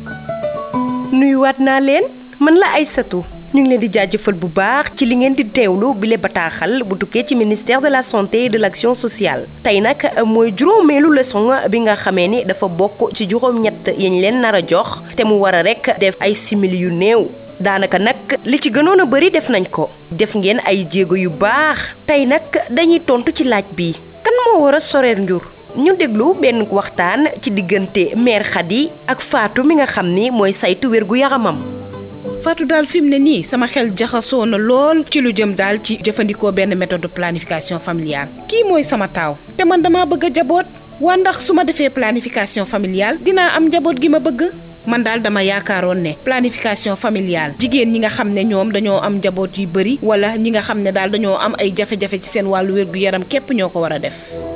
nuyuwaat naa leen man la Aysatu ñu ngi leen di jaajëfal bu baax ci li ngeen di teewlu bile bataaxal bu tukkee ci ministère de la santé et de l'action sociale tey nag mooy juróomeelu leçon bi nga xamee ni dafa bokk ci juróom-ñett yañ leen nar a jox te mu war a rek def ay simili yu néew daanaka nag li ci gënoon a bari def nañ ko def ngeen ay jéego yu baax tey nag dañuy tontu ci laaj bi kan moo war a soreer njur ñu déglu benn waxtaan ci diggante mère Khady ak Fatou mi nga xam ni mooy saytu wérgu yaramam Fatou daal fi mu ne nii sama xel jaxasoo na lool ci lu jëm daal ci jëfandikoo benn méthode de planification familiale kii mooy sama taaw te man dama bëgg a jaboot waa ndax su ma defee planification familiale dinaa am njaboot gi ma bëgg man daal dama yaakaaroon ne planification familiale jigéen ñi nga xam ne ñoom dañoo am njaboot yu bari wala ñi nga xam ne daal dañoo am ay jafe-jafe ci seen wàllu wér gu yaram képp ñoo ko war a def